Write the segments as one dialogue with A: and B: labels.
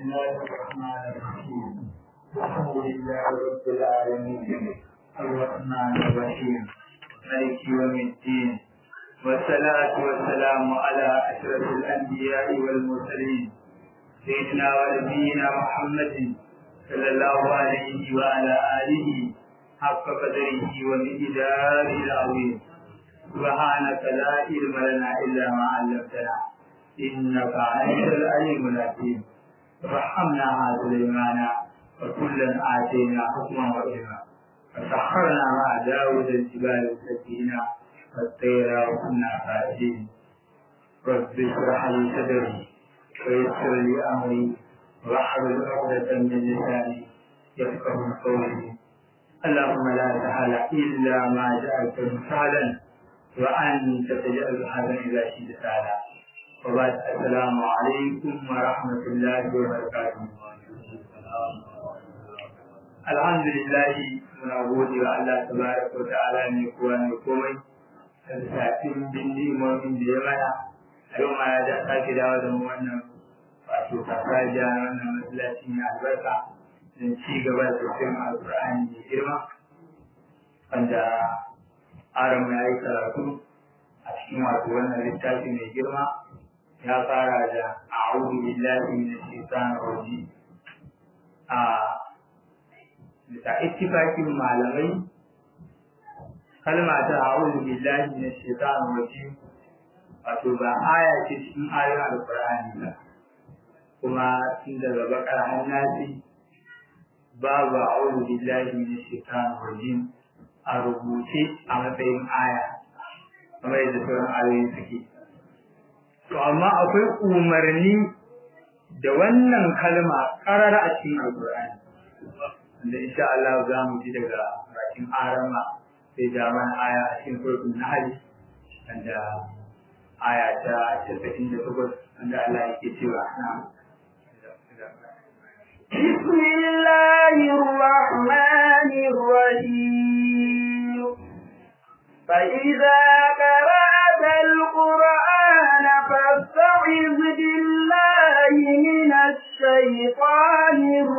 A: الله الرحمن الرحيم الحمد لله رب العالمين الرحمن الرحيم مالك يوم الدين والصلاة والسلام على أشرف الأنبياء والمرسلين سيدنا ونبينا محمد صلى الله عليه وعلى آله حق قدره ومقداره العظيم سبحانك لا علم لنا إلا ما علمتنا إنك أنت العليم الحكيم رحمنا سليمان وكلا آتينا حكما وعلما فسخرنا مع داود الجبال سكينا والطير وكنا فائزين رب اشرح لي صدري ويسر لي أمري واحلل عقدة من لساني يفقه قولي اللهم لا سهل إلا ما جعلته سهلا وأنت تجعل الحزن إذا شئت سهلا وبعد السلام عليكم ورحمة الله وبركاته الحمد لله muna gode wa Allah tabaraka wa ta'ala ne kowa ne komai da safin bin limomin da ya mana a yau ma ya da sake dawo da mu wannan wato kasajiya na wannan masallaci mai albarka don ci gaba da tafsirin alƙur'ani mai girma wanda aron ya yi karatu a cikin wato wannan littafi mai girma ya fara da a'udhu billahi minash shaitanir rajim a bisa ittifaqin malamai kalma ta a'udhu billahi minash shaitanir rajim wato ba aya ce cikin ayoyin alqur'ani ba kuma tun daga bakar hannasi babu a'udhu billahi minash shaitanir rajim a rubuce a matsayin aya kamar yadda sauran ayoyi suke to amma akwai umarni da wannan kalma karara a cikin alkur'ani wanda insha Allah za mu ji daga bakin arama sai da mana aya a cikin suratul nahl wanda aya ta 98 wanda Allah yake cewa na
B: بسم الله الرحمن الرحيم فإذا قرأت القرآن فاستعذ بالله من الشيطان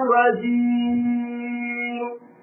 B: الرجيم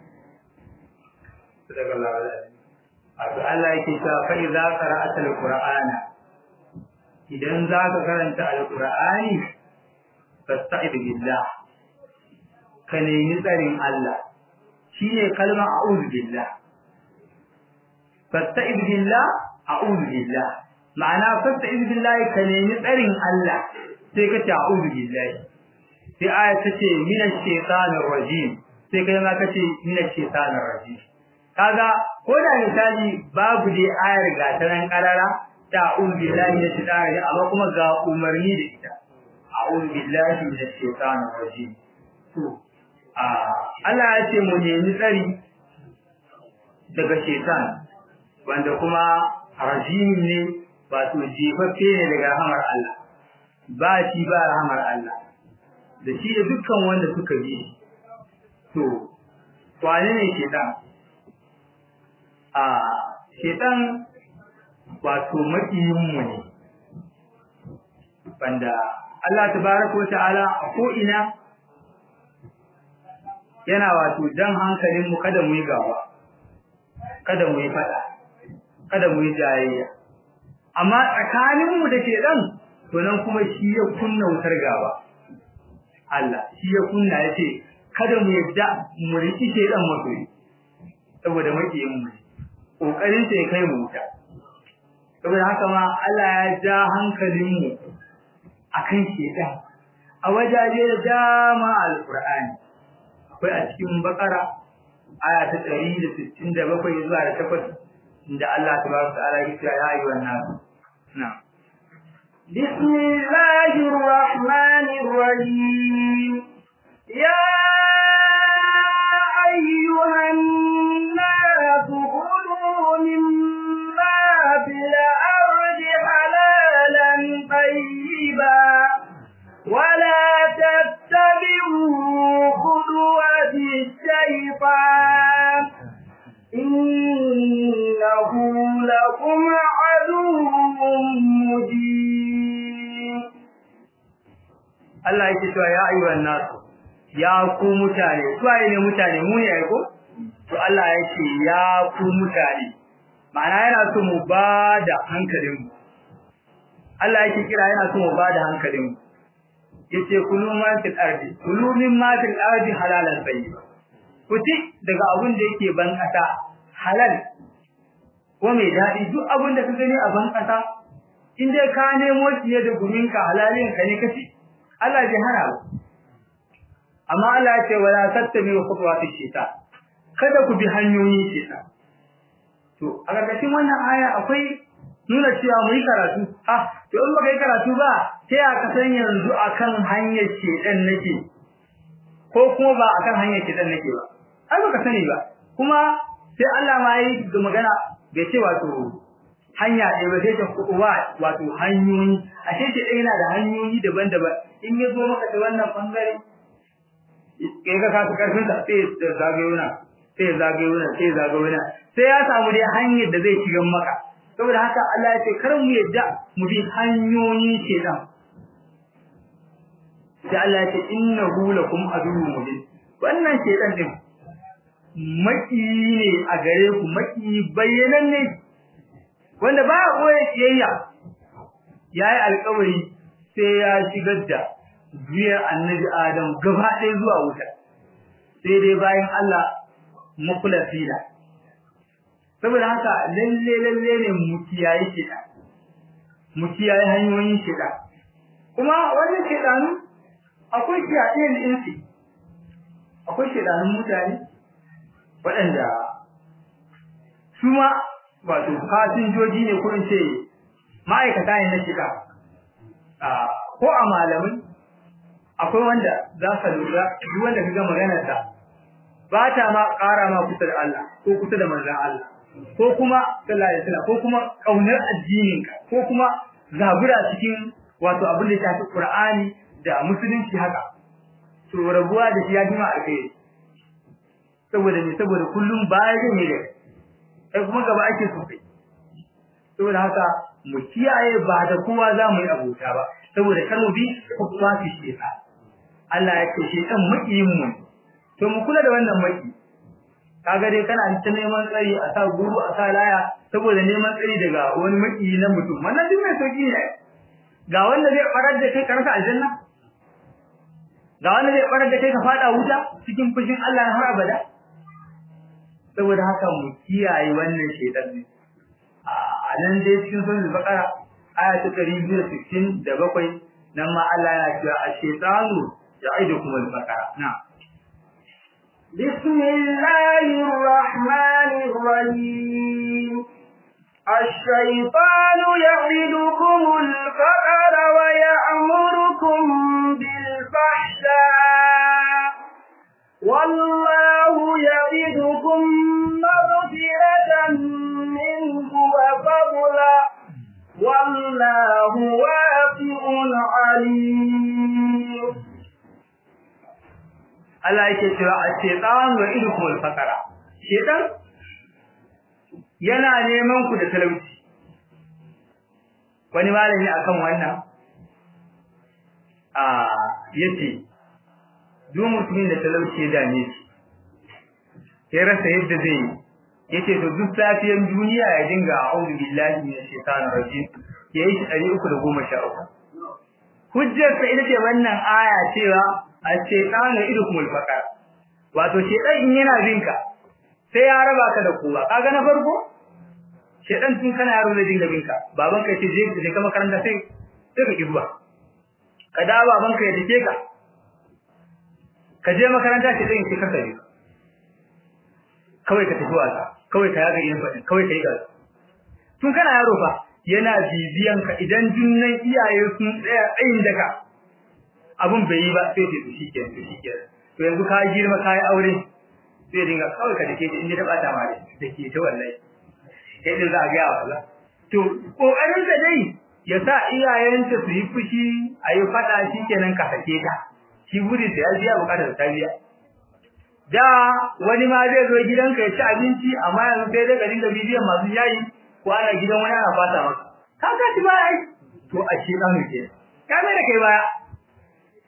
A: صدق الله العظيم Allah yake cewa fa idza qara'ata al-Qur'ana idan zaka karanta al-Qur'ani fasta'id billah ka nemi tsarin Allah shine kalmar a'udhu billah fasta'id billah a'udhu billah ma'ana fasta'id billah ka nemi tsarin Allah sai ka ce a'udhu billahi sai aya ta ce minash shaitanir rajim sai kai ma ka ce minash shaitanir rajim kaga ko da misali babu dai ayar ga ta nan karara ta a'udhu billahi minash shaitanir rajim amma kuma ga umarni da ita a'udhu billahi minash shaitanir rajim to a Allah ya ce mu nemi tsari daga shaitan wanda kuma rajim ne wato jefaffe ne daga rahamar Allah ba shi ba rahamar Allah da shi da dukkan wanda suka bi to wane ne shaitan a shaitan wato makiyinmu ne wanda Allah tabaraka wa ta'ala a ko ina yana wato jan hankalinmu kada mu yi gaba kada mu yi fada kada mu yi jayayya amma tsakaninmu da shedan to nan kuma shi ya kunna wutar gaba Allah shi ya kunna yace kada mu yadda mu riki shedan masoyi saboda makiyin mu kokarin sa ya kai mu wuta saboda haka ma Allah ya ja hankalinmu akan shedan a wajaje da dama alqur'ani akwai a cikin bakara aya ta 167 zuwa da 8 inda Allah tabaraka ta'ala ya ce ya ayyuhan nas na'am
B: بسم الله الرحمن الرحيم يا أيها الناس كلوا مما في الأرض حلالا طيبا ولا تتبعوا خطوات الشيطان إنه لكم عدو مبين
A: Allah yake cewa ya ayyuhan nas ya ku mutane su waye ne mutane mu ne ai ko to Allah yake ya ku mutane ma'ana yana so mu bada hankalin mu Allah yake kira yana so mu bada hankalin mu yace kulu ma fil ardi kulu mimma fil ardi halalan tayyib ku ci daga abun da yake ban kasa halal ko mai dadi duk abun da ka gani a ban kasa in dai ka nemo shi ne da gumin ka halalin ka ne kaci Allah bai hana ba amma Allah ya ce wala tattabi'u khutuwati shaytan kada ku bi hanyoyin shaytan to a gargashin wannan aya akwai nuna cewa mu yi karatu ah to in baka yi karatu ba sai aka san yanzu akan hanyar shedan nake ko kuma ba akan hanyar shedan nake ba ai baka sani ba kuma sai Allah ma yi magana bai ce wato hanya ɗaya ba sai ta kuwa wato hanyoyi ashe ce ɗaya yana da hanyoyi daban-daban in ya zo maka da wannan bangare kai ka kasu karfin sa sai ya zagayo na sai ya zagayo na sai ya zagayo na sai ya samu dai hanyar da zai shiga maka saboda haka Allah ya ce kar mu yadda mu bi hanyoyin shedan sai Allah ya ce innahu lakum aduwwun mubin wannan shedan din maki ne a gare ku maki bayyanan ne wanda ba koyi kiyayya yayi alƙawari sai ya shigar da zuriyar annabi Adam gaba ɗaya zuwa wuta sai dai bayan Allah mukulafina saboda haka lalle lalle ne mu kiyaye shida mu kiyaye hanyoyin shida kuma wannan shedanu akwai kiyaye insi akwai shedanun mutane waɗanda su ma wato fasinjoji ne ko in ce ma'aikata ne na shida ko a malamai akwai wanda za ka lura duk wanda ka ga maganarsa ba ta ma ƙara ma kusa da Allah ko kusa da manzon Allah ko kuma sallallahu alaihi wasallam ko kuma kaunar addininka ko kuma zabura cikin wato abin da ya shafi Qur'ani da musulunci haka to rabuwa da shi ya jima alkai saboda ne saboda kullum baya zai ne da kai kuma gaba ake so kai saboda haka mu kiyaye ba da kowa za mu yi abota ba saboda kar mu bi kuma fi shefa Allah ya ce shedan makiyin mu to mu kula da wannan maki kaga dai kana ta neman tsari a sa guru a sa laya saboda neman tsari daga wani maki na mutum wannan duk mai sauki ne ga wanda zai farar da kai karasa aljanna ga wanda zai farar da kai ka fada wuta cikin fushin Allah har abada saboda haka mu kiyaye wannan shedan ne a nan dai cikin sunan bakara aya ta 267 nan ma Allah ya ce a shaytanu ya'idukum al-baqara na'am
B: بسم الله الرحمن الرحيم الشيطان يعدكم الفقر ويأمركم بالفحشاء والله يعدكم مغفرة منه وفضلا والله واسع عليم
A: Allah yake cewa ash-shaytan ya'idukum al-faqra shaytan yana neman ku da talauci wani malami akan wannan a yace duk mutumin da talauci ya dame shi ya rasa yadda zai yi yace to duk safiyan duniya ya dinga a'udhu billahi minash shaitanir rajim yayi shi 313 hujjar sa ita ce wannan aya cewa ash-shaytanu idukumul faqar wato shaytan in yana binka sai ya raba ka da kowa kaga na farko shaytan tun kana yaro da dinga binka baban ka ce je je ka makaranta sai sai ka ki zuwa ka da baban ka ya dake ka ka je makaranta sai sai ka kare kawai ka tafi wasa kawai ka yaga yin fadin kawai ka yi gaba tun kana yaro fa yana bibiyan ka idan junnan iyaye sun tsaya tsayin daka abun bai yi ba sai ce shi ke shi ke to yanzu ka girma ka yi aure sai dinga kawai ka dake inda ta bata mare dake ta wallahi kai din za a ga wala to kokarin da dai ya sa iyayenta su yi fushi a yi fada shi kenan ka sake ta shi buri da ya biya bukatar ta biya da wani ma zai zo gidanka ya ci abinci amma yanzu sai dai ka dinga bibiyan masu yayi ko ana gidan wani ana fata maka ka ka ci baya ai to a shi dan ke ka mai da kai baya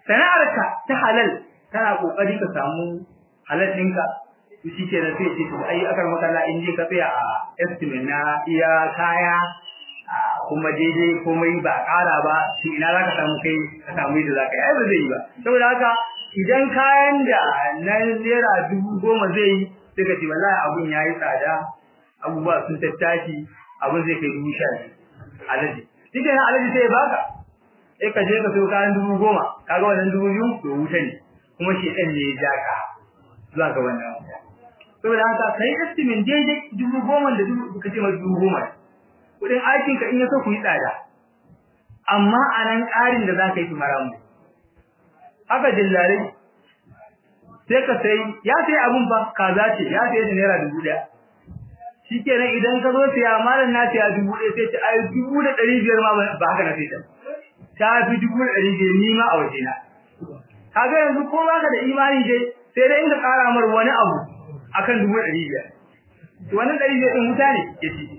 A: sana'arka ta halal kana kokari ka samu halal ɗinka to shi ke da sai ce to ai akar makalla in je ka tsaya a estimate na iya kaya kuma daidai komai ba ƙara ba shi ina za ka samu kai ka samu yadda za ka yi ai ba zai yi ba saboda haka idan kayan da na naira dubu goma zai yi sai ka ce wallahi abun ya yi tsada abubuwa sun tattashi abun zai kai dubu sha biyu alaji shi kenan alaji sai ya baka sai ka je ka sayo kayan dubu goma kaga wannan dubu biyu to wuta ne kuma shi ɗan ne ya ja ka zuwa ga wannan saboda haka kai estimate daidai dubu goma da dubu ka ce ma dubu goma kudin aikin ka in ya so ku yi tsada amma a nan ƙarin da za ka yi maramu haka dillare sai ka sai ya sai abun ba kaza ce ya sai da naira dubu ɗaya shikenan idan ka zo siya malam na siya dubu ɗaya sai ta ai dubu da ɗari biyar ma ba haka na sai ta ta fi dubu da ɗari biyar ni ma a waje na kaga yanzu ko baka da imani dai sai dai in ka ƙara mar wani abu akan dubu ɗari biyar wannan ɗari biyar ɗin wuta ne ya ci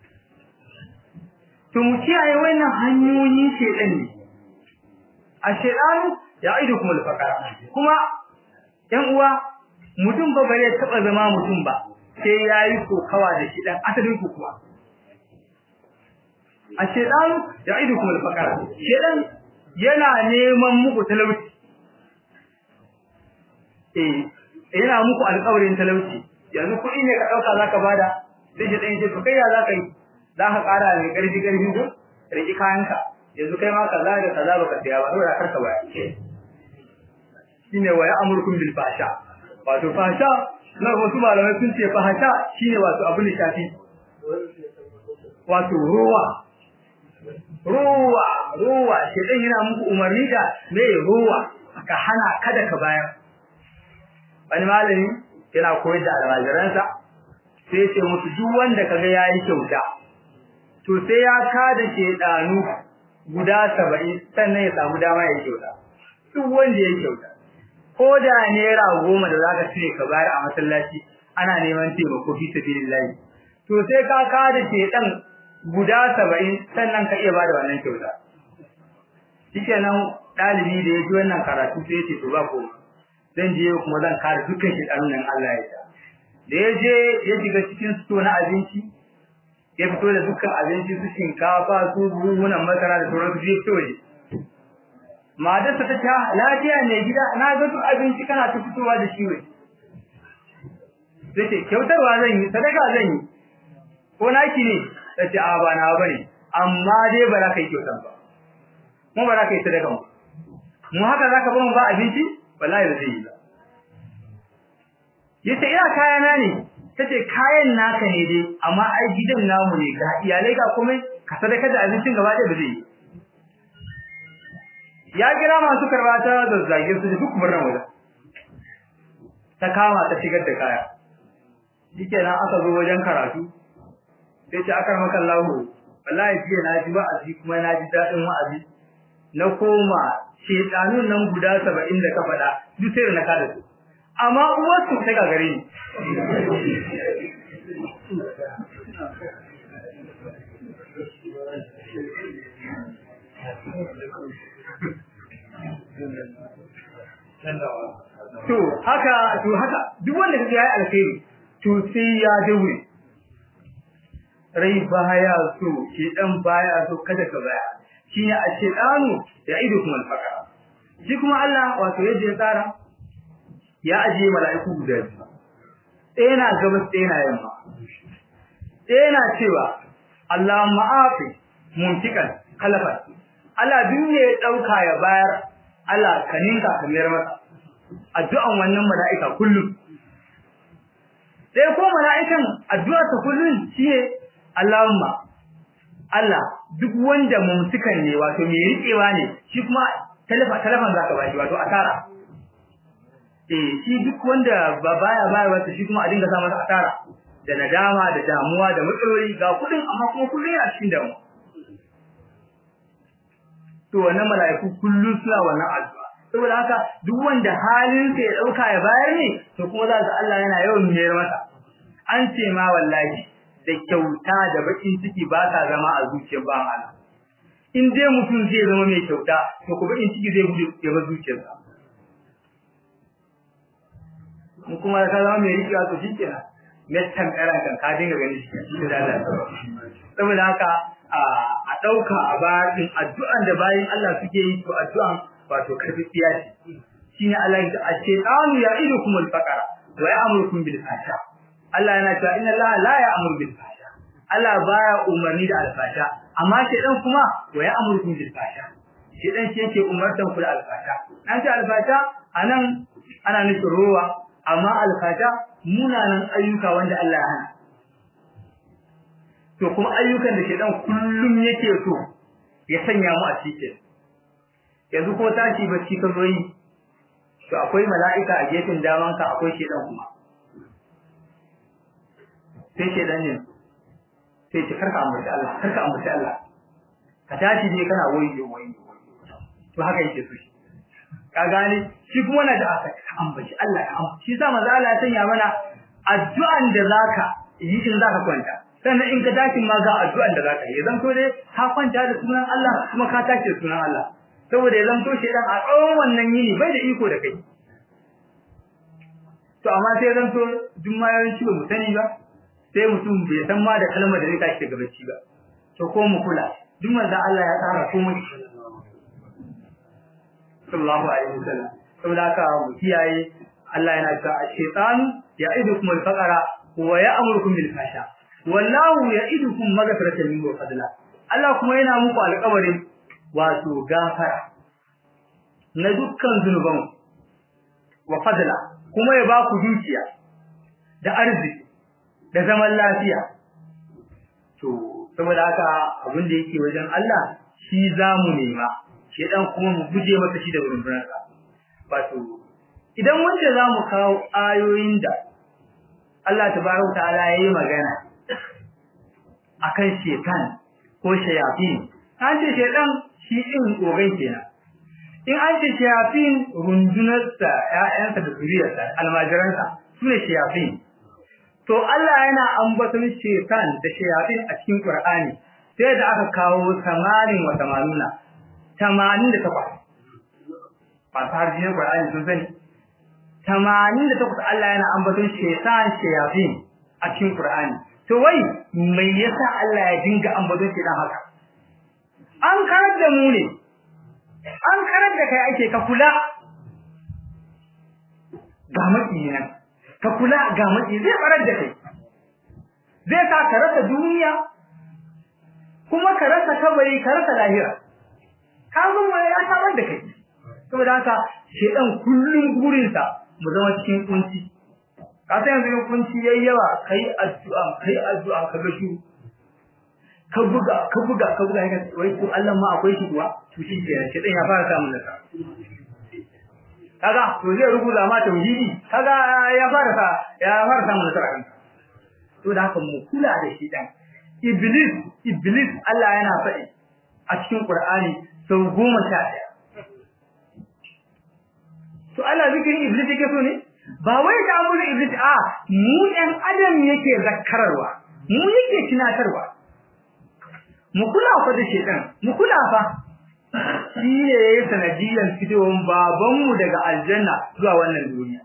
A: to mu kiyaye wannan hanyoyi shedan ne a shedanu ya aidu kuma alfaqara kuma ɗan uwa mutum ba bare taba zama mutum ba sai yayi kokawa da shi dan asalin kokuwa a shedanu ya aidu kuma alfaqara shedan yana neman muku talauci eh yana muku alƙawarin talauci yanzu kuɗi ne ka ɗauka zaka bada sai shi ɗan ce to kai ya zaka yi za ka ƙara mai ƙarfi ƙarfi ko riki kayanka yanzu kai ma kaza da kaza baka siya ba saboda karka baya shine wa ya'murukum bil fahsha wato fahsha na wasu malamai sun ce fahsha shine wato abin da shafi wato ruwa ruwa ruwa shedan yana muku umarni da me ruwa ka hana kada ka bayar wani malami yana koyar da almajiransa sai ya ce musu duk wanda kaga yayi kyauta to sai ya kada shedanu guda 70 sannan ya samu dama ya kyauta duk wanda ya kyauta ko da naira goma da zaka cire ka bayar a masallaci ana neman taimako fi sabilillah to sai ka kada shedan guda 70 sannan ka iya bada wannan kyauta shikenan dalibi da ya ji wannan karatu sai ya ce to ba ko zan je kuma zan kare dukkan shedanun nan Allah ya ta da ya je ya shiga cikin sto na abinci ya fito da dukkan abinci su shinkafa su buhunan masara da sauransu zai fito waje matarsa ta ce lafiya ne gida na ga duk abinci kana ta fitowa da shi waje zai ce kyautarwa zan yi sadaka zan yi ko naki ne ta ce a ba na bane amma dai ba za ka yi kyautar ba mu ba za ka yi sadaka mu mu haka za ka ba mu ba abinci wallahi ba zai yi ba yace ina kayana ne tace kayan naka ne dai amma ai gidan namu ne ga iyalai ga komai ka sadaka da abincin gaba ɗaya ba zai ya kira masu karba ta zazzage su duk murna wala ta kama ta shigar da kaya shikenan aka zo wajen karatu sai ta akar maka lahu wallahi jiya na ji wa'azi kuma na ji dadin wa'azi na koma shedanun nan guda 70 da ka faɗa duk sai na kada su amma uwarsu ta gagare ni to haka to haka duk wanda kaga yayi alkhairi to sai ya daure rai baya so shedan baya so kada ka baya shine a shedanu ya ido kuma alfaka shi kuma Allah wato yadda ya tsara ya ajiye mala'iku guda biyu ɗaya na gabas ɗaya na yamma ɗaya na cewa Allahumma afi mumtikan kalafat Allah duk ne ya dauka ya bayar Allah ka ninka ka mayar masa addu'an wannan mala'ika kullum sai ko mala'ikan addu'a ta kullum shine Allahumma Allah duk wanda mumtikan ne wato mai riƙewa ne shi kuma talafa talafan zaka bashi wato asara eh shi duk wanda ba baya baya wata shi kuma a dinga sa masa asara da nadama da damuwa da matsaloli ga kudin amma kuma kullun yana cikin damuwa to wannan mala'iku kullun suna wannan addu'a saboda haka duk wanda halin sa ya dauka ya bayar ne to kuma za ga Allah yana yawan miyar masa an ce ma wallahi da kyauta da bakin ciki ba ta zama a zuciyar ba Allah in dai mutum zai zama mai kyauta to ku bakin ciki zai gudu ya bar zuciyarsa in kuma ka zama mai riƙewa to shi kenan mestan ƙaran kan ka dinga ganin shi da Allah saboda haka a ɗauka a bayan addu'an da bayan Allah suke yi to addu'an wato karfiya ce shine Allah ya ce shaytanu ya'idukum al-faqra wa ya'murukum bil fahsha Allah yana cewa inna Allah la ya'muru bil fahsha Allah baya umarni da alfasha amma shaytan kuma wa ya'murukum bil fahsha shaytan shi yake umartan ku da alfasha an ce alfasha anan ana nufin ruwa amma alfasha munanan ayyuka wanda Allah ya hana to kuma ayyukan da shaytan kullum yake so ya sanya mu a cikin yanzu ko tashi bacci ka zo yi to akwai mala'ika a gefen damanka akwai shedan kuma sai shedan ne sai ce karka ambaci Allah karka ambaci Allah ka tashi ne kana wayo wayo to haka yake so shi ka gane shi kuma na da aka ambaci Allah ka ambaci shi sa maza Allah ya sanya mana addu'an da zaka yi in zaka kwanta sannan in ka tashi ma ga addu'an da zaka yi zan to dai ka kwanta da sunan Allah kuma ka tashi da sunan Allah saboda ya zanto shedan a tsawon wannan yini bai da iko da kai to amma sai zanto duk ma yawanci ba mu sani ba sai mutum bai san ma da kalmar da zai tashi daga bacci ba to ko mu kula duk manzo Allah ya tsara komai sallallahu alaihi wasallam saboda haka mu kiyaye Allah yana cewa shaytan ya'idukum al-faqra wa ya'murukum bil fasha wallahu ya'idukum maghfiratan minhu wa fadla Allah kuma yana muku alƙawarin wato gafara na dukkan zunuban wa fadla kuma ya ba ku dukiya da arziki da zaman lafiya to saboda haka abin da yake wajen Allah shi zamu nema shedan kuma mu guje masa shi da gurburarsa wato idan wanda zamu kawo ayoyin da Allah tabaraka ta'ala yayi magana akan shetan ko shayatin an ce shedan shi din gogan kenan in an ce shayafin rundunarsa ƴaƴansa da zuriyarsa almajiransa sune shayafin to Allah yana ambaton shaytan da shayafin a cikin Qur'ani sai da aka kawo 80 wa 80 88 ba ta harjin Qur'ani sun sani 88 Allah yana ambaton shaytan shayafin a cikin Qur'ani to wai me yasa Allah ya dinga ambaton shaytan haka an karar da mu ne an karar da kai ake ka kula ga maki nan ka kula ga maki zai farar da kai zai sa ka rasa duniya kuma ka rasa kabari ka rasa lahira ka zama ya tabar da kai saboda haka shedan kullun gurinsa mu zama cikin kunci ka san yanzu kunci yayi yawa kai addu'a kai addu'a ka ga shi ka buga ka buga ka buga ka wai ko Allah ma akwai shi kuwa to shi ke shi dan ya fara samun nasa kaga to zai rubuta ma tauhidi kaga ya fara sa ya fara samun nasa kan to da haka mu kula da shi dan iblis iblis Allah yana faɗi a cikin Qur'ani sau goma sha ɗaya to Allah zikirin iblis yake so ne ba wai da amurin iblis a mu ɗan adam yake zakkararwa mu yake tunatarwa mu kula fa da shedan mu kula fa shi ne yayin sanadiyan fitowar babanmu daga aljanna zuwa wannan duniya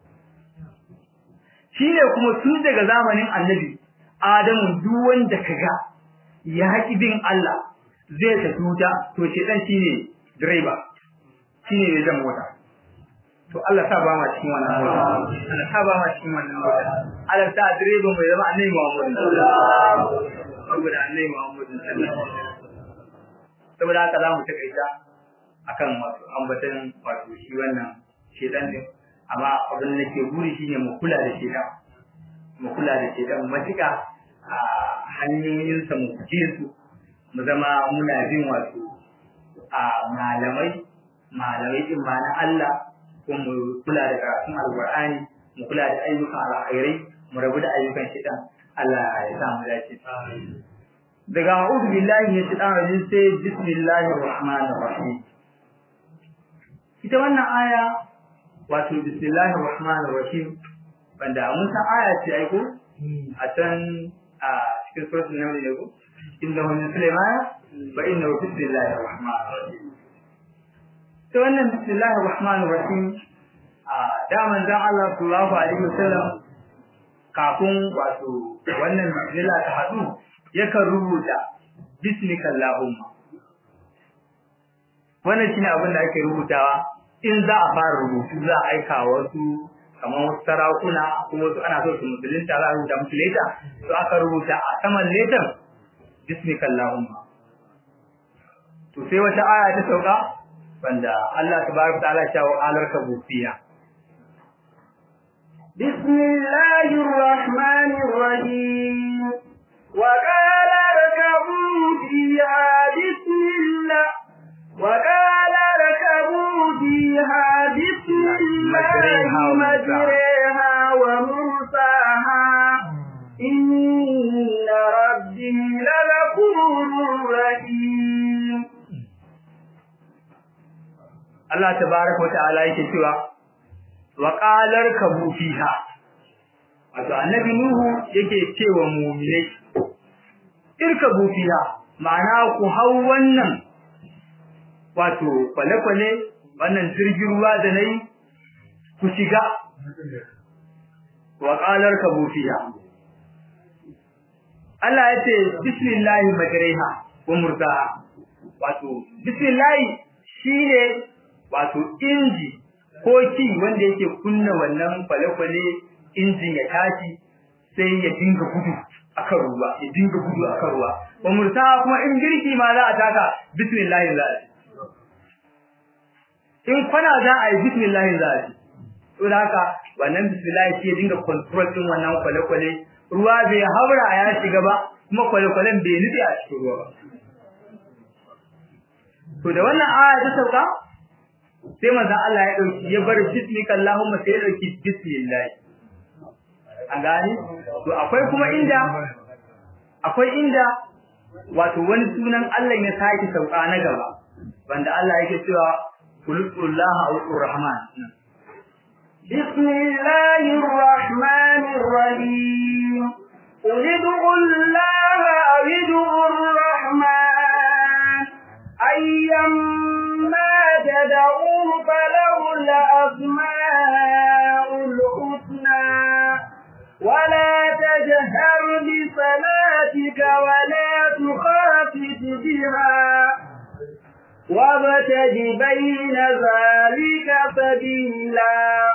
A: shi ne kuma tun daga zamanin annabi adamu duk wanda kaga ya haƙi bin Allah zai tafi wuta to shedan shine driver shine mai zan mota to Allah ta ba ma cikin wannan mota Allah ta ba ma cikin wannan mota Allah ta driver mai zama annabi Muhammad saboda annabi Muhammad sallallahu alaihi wasallam saboda haka zamu takaita akan wato ambatan wato shi wannan shedan din amma abin da ke buri shine mu kula da shedan mu kula da shedan matuka a hanyoyin sa mu kuje su mu zama muna bin wato a malamai malamai din ma na Allah ko mu kula da karatun alqur'ani mu kula da ayyukan alkhairai mu rabu da ayyukan shedan Allah ya sa mu dace daga a'udhu billahi minash shaitanir rajim sai bismillahir rahmanir rahim ita wannan aya wato bismillahir rahmanir rahim banda mun san aya ce aiko a can a cikin suratul naml ne ko inda wannan Sulaiman fa innahu bismillahir rahmanir rahim to wannan bismillahir rahmanir rahim a daman dan Allah sallallahu alaihi wasallam kafin wato wannan bismillah ta hadu yakan rubuta bismika allahumma wannan shine abin da ake rubutawa in za a fara rubutu za a aika wasu kamar wasu sarakuna ko wasu ana so su musulunta za a rubuta musu leta to aka rubuta a saman letan bismika allahumma to sai wata aya ta sauka wanda Allah tabaraka ta'ala ya wa alarka bufiya
B: bismillahir rahmanir rahim wa qala rakabu fiha bismillah wa qala rakabu fiha bismillah majriha wa mursaha inna rabbi laghafurur rahim
A: Allah tabaraka ta'ala yake cewa wa qalar kabu fiha wato annabi nuhu yake cewa mu'minai irkabu fiha ma'ana ku hau wannan wato kwale-kwale wannan jirgin ruwa da nayi ku shiga wa qalar kabu fiha Allah ya ce bismillah majriha wa mursaha wato bismillah shine wato inji ko ki wanda yake kunna wannan kwale-kwale injin ya tashi sai ya dinga gudu akan ruwa ya dinga gudu akan ruwa ba murta kuma in girki ma za a taka bismillah za a in kwana za a yi bismillah za a yi to da haka wannan bismillah shi ya dinga control din wannan kwale-kwale ruwa bai haura ya shiga ba kuma kwale-kwalen bai nutse a cikin ruwa ba to da wannan aya ta sauka sai manzon Allah ya dauki ya bar bismika Allahumma sai ya dauki bismillah an gani to akwai kuma inda akwai inda wato wani sunan Allah ya sake sauka na gaba wanda Allah yake cewa kulullah au rahman
B: bismillahir rahmanir rahim qul Allah aw rahman ayyamma تدعوا فله الأسماء الحسنى ولا تجهر بصلاتك ولا تخافت بها وابتج بين ذلك سبيلا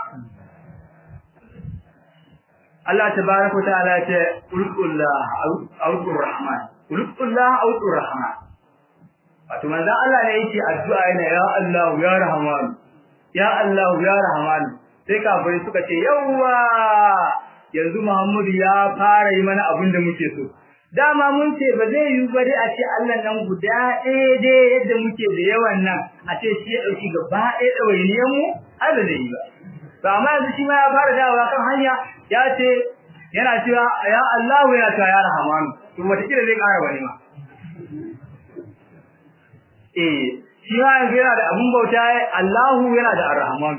A: Allah tabaraka wa ta'ala ce ulqullah a'udhu rahman ulqullah a'udhu rahman wato manzo Allah ne yake addu'a yana ya Allah ya Rahman ya Allah ya Rahman sai kafirai suka ce yawa yanzu Muhammadu ya fara yi mana abin da muke so dama mun ce ba zai yi bari a ce Allah nan guda ɗaya dai yadda muke da yawan nan a ce shi ya dauki gaba ɗaya ɗawainiyar mu har da zai yi ba to amma yanzu shi ma ya fara dawowa kan hanya ya ce yana cewa ya Allah yana cewa ya Rahman to wata kila zai ƙara wani ma eh shi ma yanzu yana da abun bauta Allahu yana da Ar-Rahman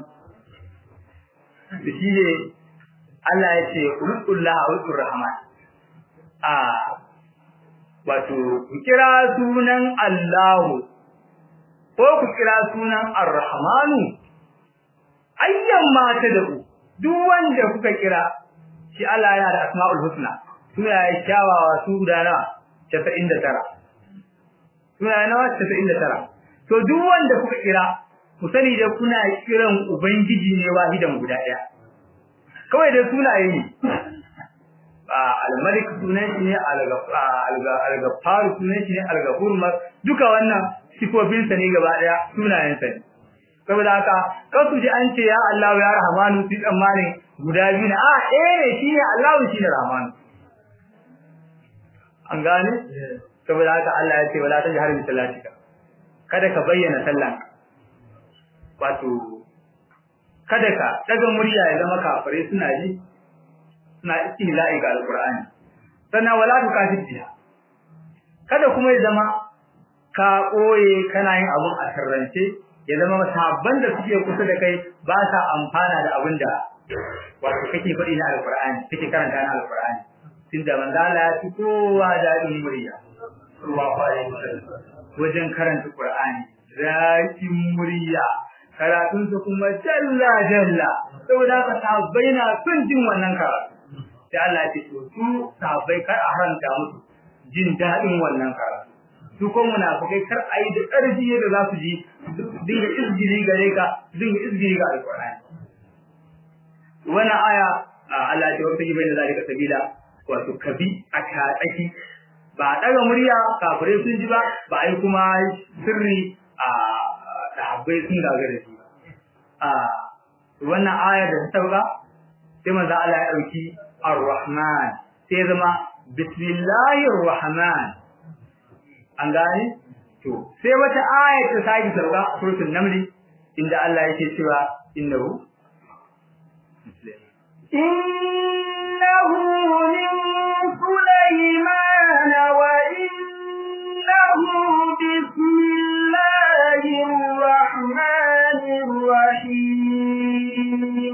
A: shi ne Allah ya ce ulullah wa rahman a wato ku kira sunan Allahu ko ku kira sunan Ar-Rahmanu ayyan ma ta da duk wanda kuka kira shi Allah yana da asma'ul husna sunaye kyawawa su guda nawa 99 suna nawa 99 to duk wanda kuka kira ku sani da kuna kiran ubangiji ne wahidan guda daya kawai da sunaye ne al-malik sunan shi ne al-ghaffar sunan shi ne al-ghafur duka wannan sifofin sa ne gaba daya sunayen sa ne saboda haka kan su ji an ce ya Allah ya Rahmanu su tsammani guda biyu ne a eh ne shi ne Allah shi ne Rahmanu an gane saboda haka Allah ya ce wala tajhar bi salatika kada ka bayyana sallan wato kada ka daga murya ya zama kafirai suna ji suna istila'i ga alqur'ani sannan wala tukafir biha kada kuma ya zama ka koye kana yin abun a sirrance ya zama sahabban da suke kusa da kai ba sa amfana da abin da wato kake faɗi na alqur'ani kake karanta na alqur'ani tunda manzo Allah ya fi kowa daɗin murya sallallahu alaihi wasallam wajen karanta Qur'ani zakin murya karatun su kuma jalla jalla saboda haka sahabbai na son jin wannan karatu sai Allah ya ce to su sahabbai kar a haranta musu jin daɗin wannan karatu su kuma munafikai kar a yi da ƙarfi yadda za su ji dinga izgiri gare ka dinga izgiri ga alƙur'ani wannan aya Allah ya wata bai da zalika sabila wato kabi a katsaki ba daga murya kafirai sun ji ba ba ai kuma sirri a sahabbai sun gagara shi a wannan aya da ta sauka sai manzo Allah ya dauki ar-rahman sai zama bismillahir rahman an gane to sai wata aya ta sake sauka suratul naml inda Allah yake cewa innahu
B: إنه من سليمان وإنه بسم الله الرحمن الرحيم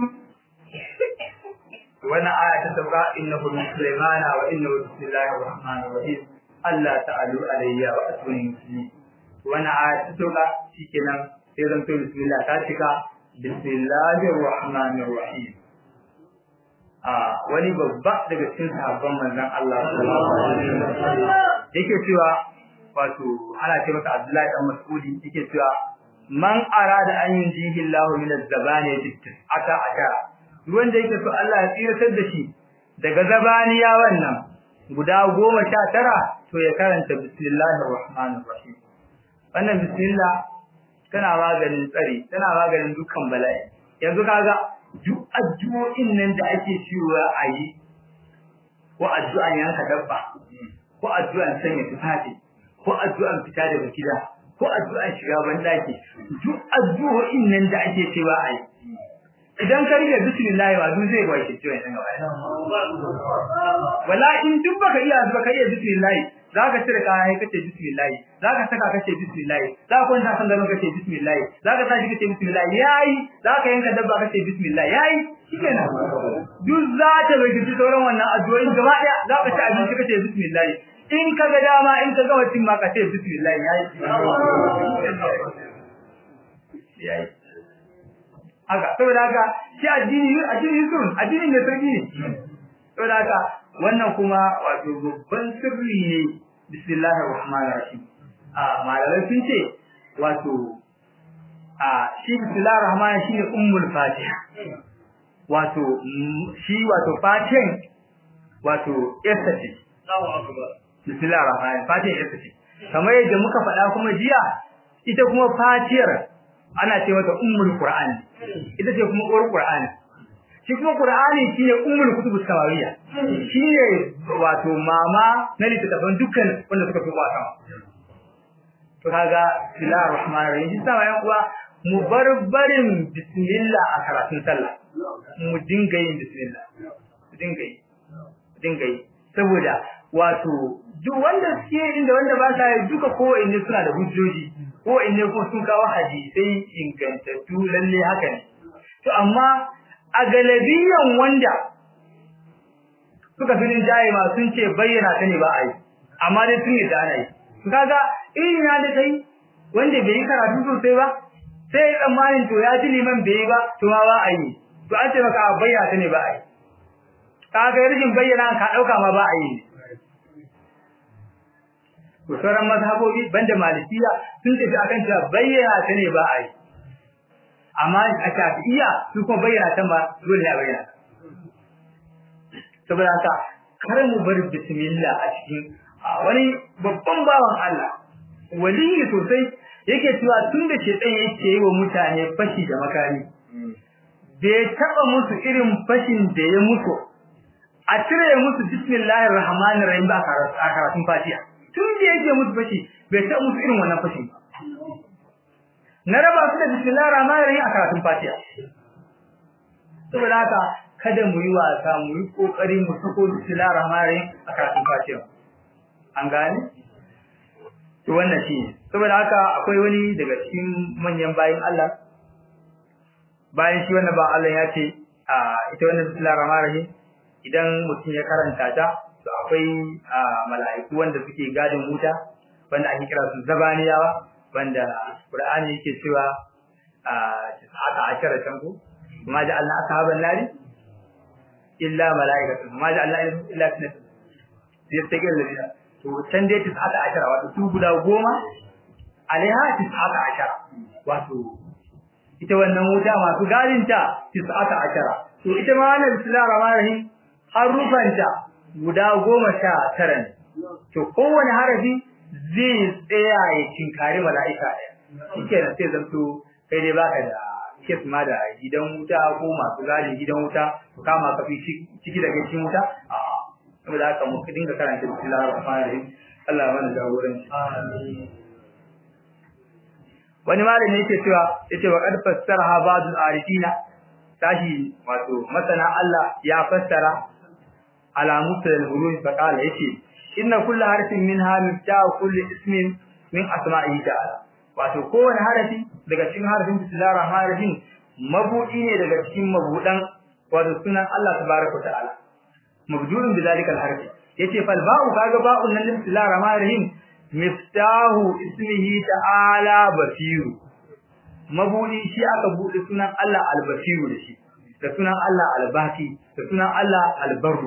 A: وانا آية تبقى إنه من سليمان وإنه بسم الله الرحمن الرحيم ألا تعلوا علي وأتوني مسلمين وانا آية تبقى شكنا سيدنا بسم الله تاتك بسم الله الرحمن الرحيم a wani babba daga cikin sahabban manzon Allah sallallahu alaihi wasallam yake cewa wato ana ce masa Abdullahi dan Mas'udi yake cewa man arada an yunjihi Allah min az-zabani ata ata wanda yake so Allah ya tsiratar da shi daga zabaniya wannan guda goma sha tara to ya karanta bismillahir rahmanir rahim wannan bismillah tana maganin tsari tana maganin dukkan bala'i yanzu kaga duk addu'o'in nan da ake cewa a yi ko addu'an yanka dabba ko addu'an sanya tufafi ko addu'an fita daga gida ko addu'an shiga bandaki duk addu'o'in nan da ake cewa a yi idan ka rike bismillah wa duk zai gwaje cewa nan gaba wala in duk baka iya baka iya bismillah zaka cire kaya kace bismillah zaka saka kace bismillah zaka kwanta san gaban kace bismillah zaka tashi kace bismillah yayi zaka yanka dabba kace bismillah yayi shikenan duk za ta bai ji sauran wannan addu'o'in gaba daya zaka ci abinci kace bismillah in ka ga dama in ka ga mutum ma kace bismillah yayi yayi haka saboda haka shi addini addini sun addini ne sarki ne saboda haka wannan kuma wato babban sirri ne bismillahir rahmanir rahim a malamai sun ce wato a shi bismillahir rahmanir shi ne ummul fatiha wato shi wato fatihan wato yarsa ce bismillahir rahmanir fatihan yarsa ce kamar yadda muka faɗa kuma jiya ita kuma fatiyar ana ce mata ummul qur'ani ita ce kuma uwar qur'ani shi kuma qur'ani shine ummul kutubus samawiyya shine wato mama na littafin dukkan wanda suka fi sama to kaga bismillahir rahmanir rahim shi sama yan uwa mu barbarin bismillah a karatun sallah mu dinga yin bismillah mu dinga yi dinga yi saboda wato duk wanda suke inda wanda ba sa yi duka ko inda suna da hujjoji ko inda ko sun kawo hadisai ingantattu lalle haka ne to amma a galabiyan wanda suka fi jaye ma sun ce bayyana ta ne ba a yi amma dai sun yi da ana yi kaga irin ya da kai wanda bai yi karatu sosai ba sai ya tsammanin to ya ji liman bai yi ba to ma ba a yi to an ce maka a bayyana ta ne ba a yi kaga rashin bayyana ka dauka ma ba a yi to sauran mazhabobi banda malikiya sun tafi akan cewa bayyana ta ne ba a yi amma a shafi'iyya su kuma bayyana ta ma dole ya bayyana saboda haka kar mu bar bismillah a cikin wani babban bawan Allah waliyi sosai yake cewa tun da shedan yake yi wa mutane fashi da makami bai taba musu irin fashin da ya musu a cire musu bismillahir rahmanir rahim ba a karatun fatiha tun da yake musu fashi bai taba musu irin wannan fashin ba na raba su da bismillahir rahmanir rahim a karatun fatiha saboda haka kada mu yi wasa mu yi kokari mu sako bismillahir rahmanir rahim a karatun fatiha an gane to wannan shi saboda haka akwai wani daga cikin manyan bayin Allah bayan shi wannan ba Allah ya ce a ita wannan bismillahir rahmanir rahim idan mutum ya karanta ta to akwai mala'iku wanda suke gadin wuta wanda ake kira su zabaniyawa wanda Qur'ani yake cewa a tis'ata ashara can ko kuma da Allah ashaban nari illa malaikatu ma da Allah illa fitnat sai ta ga ladina to can dai tis'ata ashara wato su guda goma alaiha tis'ata ashara wato ita wannan wuta masu galinta tis'ata ashara to ita ma wannan bismillahir rahmanir rahim harufanta guda goma sha tara ne to kowane harafi zai tsaya ya cinkari mala'ika ɗaya shike da sai zanto kai dai baka da kes ma da gidan wuta ko masu gadi gidan wuta su kama ka fi ciki daga cikin wuta a saboda haka mu dinga karanta bismillahir rahmanir rahim Allah ya mana jagoranci wani malami yake cewa yace wa qad fassaraha ba'd al-arifina tashi wato masana Allah ya fassara ala mutal al-huruf fa qala yace inna kullu harfin minha miftahu kulli ismin min asma'ihi ta'ala wato kowane harafi daga cikin harfin bismillahir rahmanir rahim mabudi ne daga cikin mabudan wato sunan Allah tabaaraka ta'ala mabdurun bi zalikal harfi yace fal ba'u kaga ba'un nan bismillahir rahmanir rahim miftahu ismihi ta'ala basiru mabudi shi aka bude sunan Allah al-basiru da shi da sunan Allah al-baqi da sunan Allah al-barru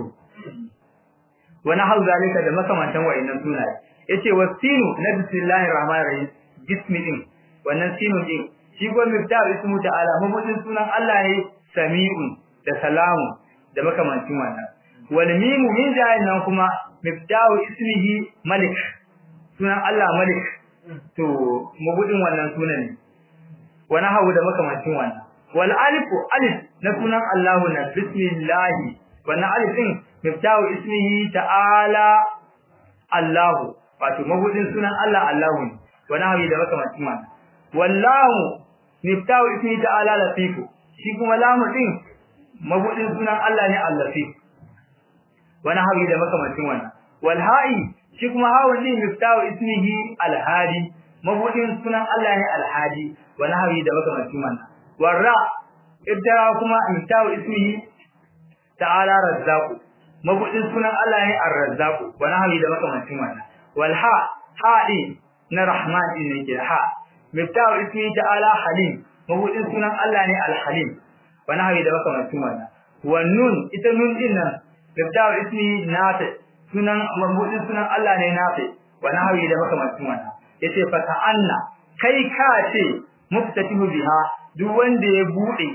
A: wani hau zalika da makamantan wa'annan sunaye yace wasinu na bismillahir rahmanir rahim bismi din wannan sinu din shi ko miftahu ismu ta'ala mabudin sunan Allah ne sami'un da salamu da makamancin wannan wal mimu min nan kuma miftahu ismihi malik sunan Allah malik to mabudin wannan sunan ne wani hau da makamancin wannan wal alif alif na sunan Allah na bismillah wannan alif din miftahu ismihi ta'ala Allah wato mabudin sunan Allah Allah ne wani hau da makamancin wannan wallahu miftahu ismihi ta'ala latif shi kuma lamu din mabudin sunan Allah ne al-latif wani hau da makamancin wannan wal ha'i shi kuma hawan din miftahu ismihi al-hadi mabudin sunan Allah ne al-hadi wani hawi da makamancin wannan warra iddara kuma miftahu ismihi ta'ala razzaq mabudin sunan Allah ne ar-razzaq wani hawi da makamancin wannan wal ha ha'i na rahman din ne ke ha miftahu ismihi ta'ala halim mabudin sunan Allah ne al-halim wani hawi da makamancin wannan wan nun ita nun din nan miftahu ismihi nafi sunan mabudin sunan Allah ne nafi wani hawi da makamancin wannan yace fa ta'anna kai ka ce muftatihu biha duk wanda ya bude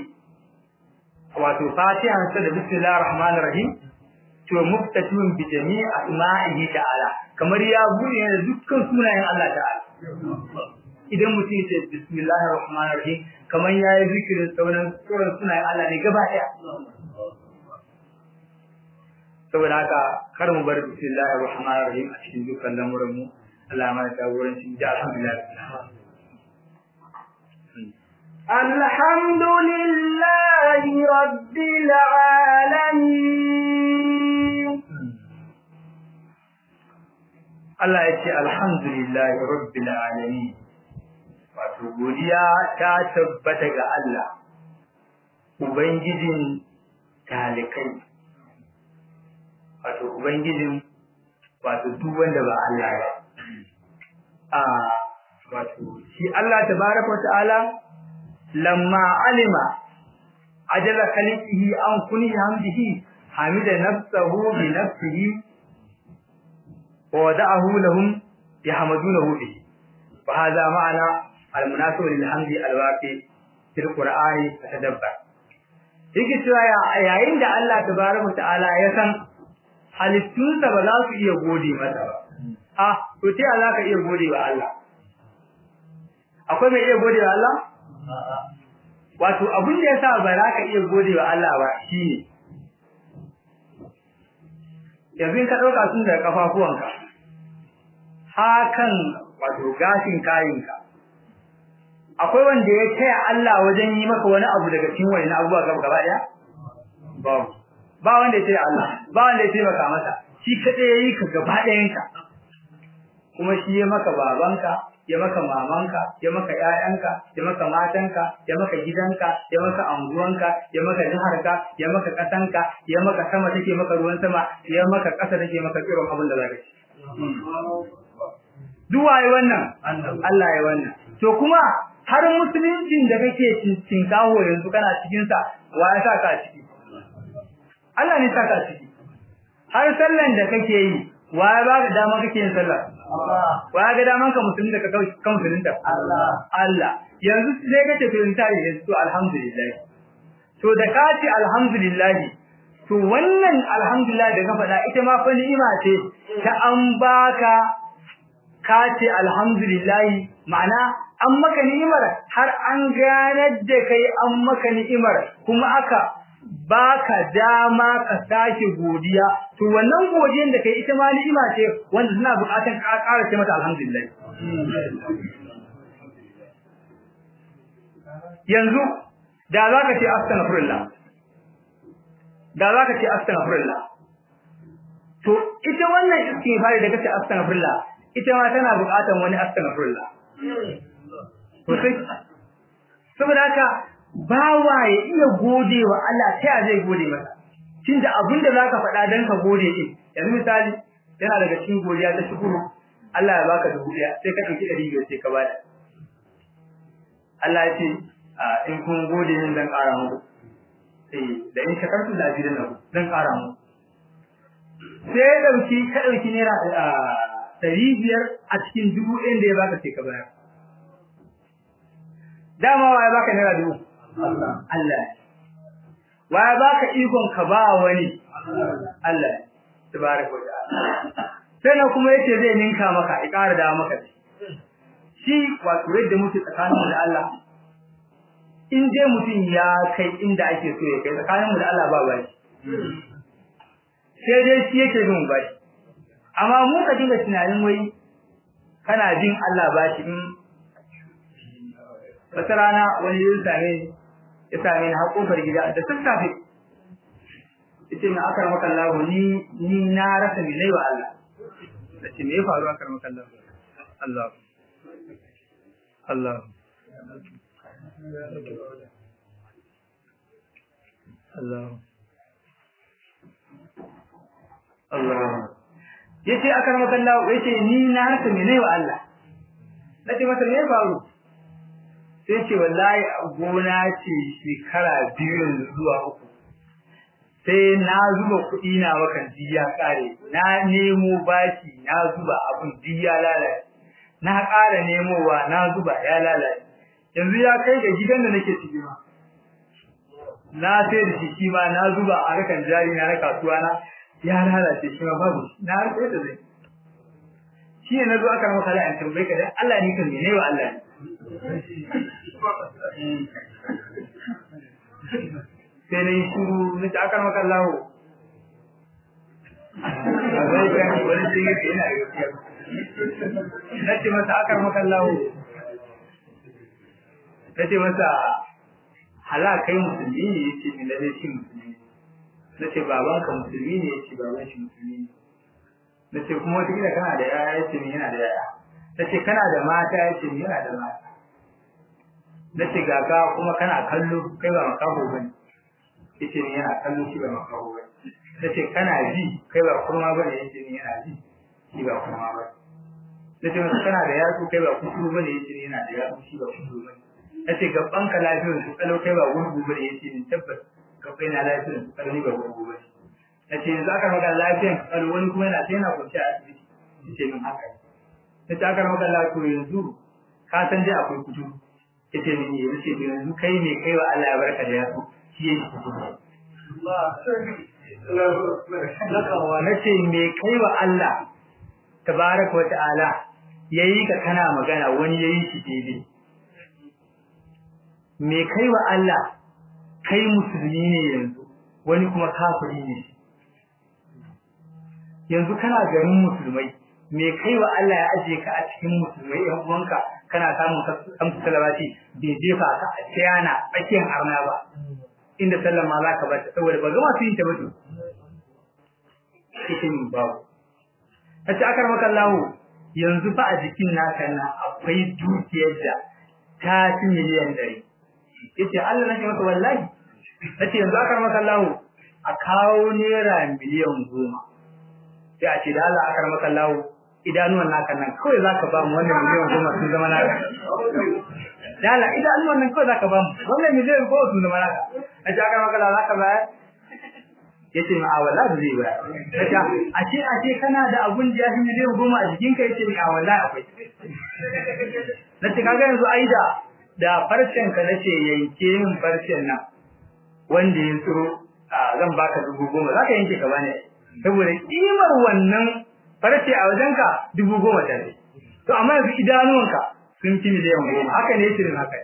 A: wato fatihan sa da bismillahir rahmanir rahim to muftatihun bi jami'i asma'ihi ta'ala kamar ya bude da dukkan sunayen Allah ta'ala idan mutum ya ce bismillahir rahmanir rahim kamar yayi zikirin sauran sauran sunayen Allah ne gaba daya saboda haka kar mu bar bismillahir rahmanir rahim a cikin dukkan lamuran mu Allah ya mana jagoranci da alhamdulillah
B: الحمد لله رب العالمين
A: Allah ya ce alhamdulillahi rabbil alamin wato godiya ta tabbata ga Allah ubangijin talikai wato ubangijin wato duk wanda ba Allah ba a wato shi Allah tabaraka ta'ala lamma alima ajala khaliqihi an kuni hamdihi hamida nafsahu bi nafsihi wa wada'ahu lahum yahmadunahu bihi fa hadha ma'ana al-munasib lil hamdi al-waqi fil qur'ani tadabbar yake cewa yayin da Allah tabaraka ta'ala ya san halittunsa ba za su iya gode masa ba ah to sai Allah ka iya gode wa Allah akwai mai iya gode wa Allah wato abin da yasa ba za ka iya gode wa Allah ba shine yanzu in ka dauka tun daga kafafuwanka hakan wato gashin kayinka akwai wanda ya taya Allah wajen yi maka wani abu daga cikin wani abubuwa gaba daya ba ba wanda ya taya Allah ba wanda ya taimaka masa shi kadai yayi ka gaba dayanka kuma shi ya maka babanka ya maka mamanka ya maka ƴaƴanka ya maka matanka ya maka gidanka ya maka anguwanka ya maka jiharka ya maka kasanka ya maka sama take maka ruwan sama ya maka ƙasa take maka kiron abin da zaka ci duk waye wannan Allah ya wannan to kuma har musuluncin da kake cinkawo yanzu kana cikin sa waye saka ciki Allah ne saka ciki har sallan da kake yi waye ba ka dama kake yin sallah Allah waye ga daman ka musulmi da ka kan musulunta Allah Allah yanzu sai kace to in tare yanzu to alhamdulillah to da ka ce alhamdulillah to wannan alhamdulillah da ka faɗa ita ma fa ni'ima ce ta an baka ka ce alhamdulillah ma'ana an maka ni'imar har an ganar da kai an maka ni'imar kuma aka baka dama ka sake godiya to wannan godiyar da kai ita ma ni'ima ce wanda suna buƙatar ka ƙara ce mata alhamdulillah yanzu da zaka ce astaghfirullah da zaka ce astaghfirullah to ita wannan istighfari da kace astaghfirullah ita ma tana buƙatar wani astaghfirullah to sai saboda haka bawa ya iya gode wa Allah ta ya zai gode masa tunda abinda zaka faɗa dan ka gode din yanzu misali yana daga cikin godiya ta shukuru Allah ya baka dubu ɗaya sai ka ɗauki ɗari biyar sai ka bada Allah ya ce in kun gode min dan ƙara muku eh da in shakartu da ajirin nan dan ƙara muku sai ya ɗauki ka ɗauki naira ɗari biyar a cikin dubu ɗayan da ya baka sai ka bayar dama wa ya baka naira dubu Allah Allah wa ya baka ikon ka ba wani Allah tabaraka wa ta'ala sai na kuma yace zai ninka maka ya ƙara da maka shi wato yadda muke tsakanin da Allah in dai mutum ya kai inda ake so ya kai tsakanin da Allah ba ba sai dai shi yake bin ba amma mu ka dinga tunanin wai kana jin Allah ba shi in wata rana wani yin same ya same ni har kofar gida da sassafe yace na akar maka Allah ni ni na rasa mi laiwa Allah nace me ya faru akar maka Allah Allah Allah Allah Allah yace akar maka Allah yace ni na rasa mi laiwa Allah nace masa me ya faru sai ce wallahi gona ce shekara biyu zuwa uku sai na zuba kuɗi na wakan diya kare na nemo bashi na zuba abun diya lalace na ƙara nemowa na zuba ya lalace yanzu ya kai ga gidan da nake ciki ma na sai da shi ma na zuba a harkan jari na na kasuwa na ya lalace shi ma babu na rike da zai shi ne na zo aka maka da an tambaye ka dan Allah ne kan ne wa Allah sai dai shuru na ta aka maka Allah a zai kan wani sai yake yana da gaskiya na ce masa aka maka Allah na ce masa hala kai musulmi ne yace min da shi musulmi na ce babanka musulmi ne yace baban shi musulmi ne na ce kuma wata gida kana da yaya yace min yana da yaya na ce kana da mata yace min yana da mata na ce ga ka kuma kana kallo kai ba makaho bane yace min yana kallo shi ba makaho bane na ce kana ji kai ba kurma bane yace min yana ji shi ba kurma bane na ce masa kana da yatsu kai ba kusuru bane yace min yana da yatsu shi ba kusuru bane na ce gaban ka lafiyar su kalau kai ba gurgu bane yace min tabbas gabai na lafiyar su kalau ni ba gurgu bane na ce yanzu aka maka lafiyar kalau wani kuma yana sai yana kwanci a asibiti yace min haka na ce aka maka lafiyar yanzu ka san dai akwai kuturu yace min yanzu ce to yanzu kai ne kai wa Allah ya barka da yatsu shi yake kuturu nace me kai wa Allah tabaraka wa ta'ala yayi ka kana magana wani yayi shi daidai me kai wa Allah kai musulmi ne yanzu wani kuma kafiri ne yanzu kana garin musulmai me kai wa Allah ya aje ka a cikin musulmai ɗan uwanka kana samun kamsu salawati bai jefa ka a tsayana tsakiyar arna ba inda sallan ma zaka bar ta saboda ba ga masu yin ta ba to cikin babu tace akar maka Allah yanzu fa a jikin naka na akwai dukiyar da ta ci miliyan 100 yace Allah nake maka wallahi tace yanzu akar maka Allah a kawo naira miliyan 10 sai a ce da Allah akar maka Allah idanuwan naka nan kawai zaka ba mu wannan miliyan goma sun zama naka dala idanuwan nan kawai zaka ba mu wannan miliyan goma sun zama naka a ji aka maka zaka bayar yace ma wala ba zai bayar kace ashe ashe kana da abun da ya fi miliyan goma a jikinka yace ma wala akwai nace kaga yanzu aida da farcen ka nace yanke min farcen nan wanda ya tsiro zan baka dubu goma zaka yanke ka bane saboda kimar wannan farce a wajenka dubu goma ta ne to amma yanzu idanuwanka sun fi miliyan goma haka ne shirin haka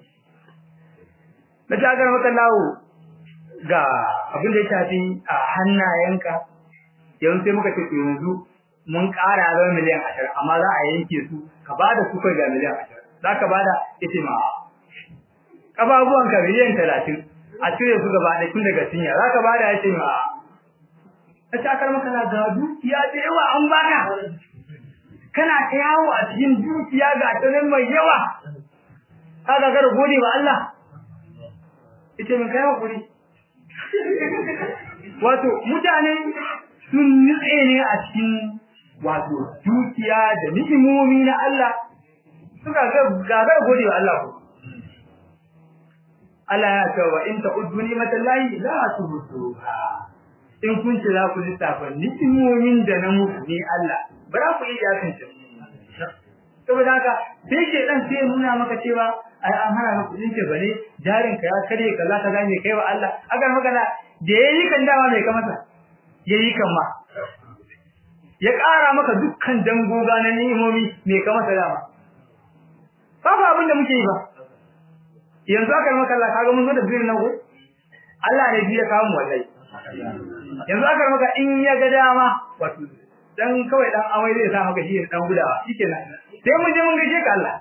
A: na ta ga maka lawo ga abin da ya shafi a hannayenka yanzu sai muka ce yanzu mun ƙara zama miliyan ashirin amma za a yanke su ka ba da su kai ga miliyan ashirin za ka ba da ita ma ƙafafuwanka miliyan talatin a cire su gaba da tun daga cinya za ka ba da ita ma ta ci akar maka na ga dukiya da yawa an baka kana ta yawo a cikin dukiya ga tanin mai yawa ka ga gar gode wa Allah ita min kai hakuri wato mutane sun nutse ne a cikin wato dukiya da ni'imomi na Allah suka ga gagar gode wa Allah Allah ya ce wa in ta'uddu ni'matallahi la tuhsuha in kun ce za ku lissafa ni'imomin da na muku ni Allah ba za ku iya yakan shi saboda haka sai ke dan sai nuna maka cewa ai an hana maka kudin ce bane jarin ka ya kare kaza kaza ne kai wa Allah aga magana da yayi kan dawa mai ka masa yayi kan ma ya ƙara maka dukkan dangoga na ni'imomi mai ka masa dama babu abin da muke yi ba yanzu aka maka Allah kaga mun zo da birin nan ko Allah ne biya kawo mu wallahi yanzu aka maka in ya ga dama wato dan kawai dan amai zai sa maka shi dan gudawa shikenan sai mun je mun gaje ka Allah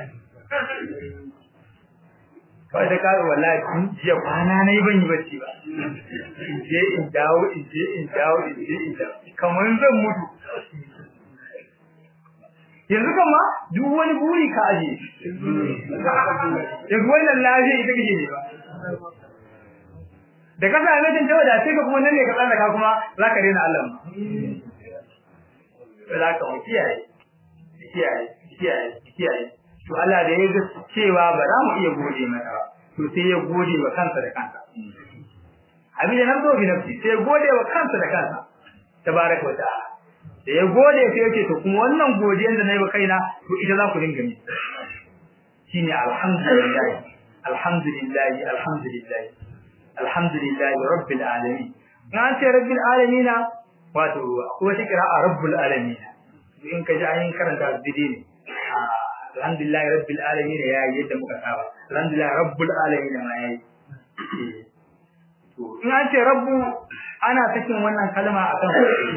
A: kawai da kawai wallahi kun jiya kwana nayi ban yi bacci ba in je in dawo in je in dawo in je in dawo kamar zan mutu yanzu kan ma duk wani buri ka aje yanzu wannan lafiya ita kake ne ba da ka same ta tawa da sai ka kuma nan ne ka tsallaka kuma za ka rena Allah za ka mu kiyaye kiyaye kiyaye kiyaye to Allah da ya ga cewa ba za mu iya gode mata ba to sai ya gode wa kansa da kansa abin da nan zo bi nafsi sai ya gode wa kansa da kansa tabaraka wa ta'ala da ya gode sai yake to kuma wannan godiyar da nayi wa kaina to ita za ku dinga mi shine alhamdulillah alhamdulillah alhamdulillah alhamdulillah rabbil alamin na ce rabbil alamin wato ko shi kira a rabbul alamin in ka ji ayin karanta bidi ne alhamdulillah rabbil alamin ya yi yadda muka saba alhamdulillah rabbul alamin ma yayi to in an ce rabbu ana sakin wannan kalma akan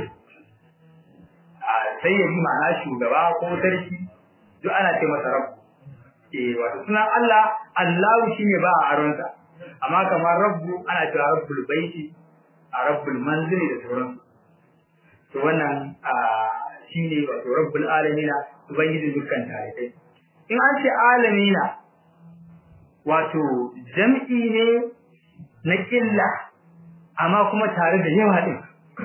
A: sai ya yi ma'ana shugaba ko sarki duk ana ce masa rabbu eh wato sunan Allah Allahu shine ba a aronsa amma kamar rabbu ana cewa rabbul baiti a rabbul manzili da sauran to wannan shine wato rabbul alamina ubangiji dukkan tarikai in an ce alamina wato jam'i ne na killa amma kuma tare da yawa din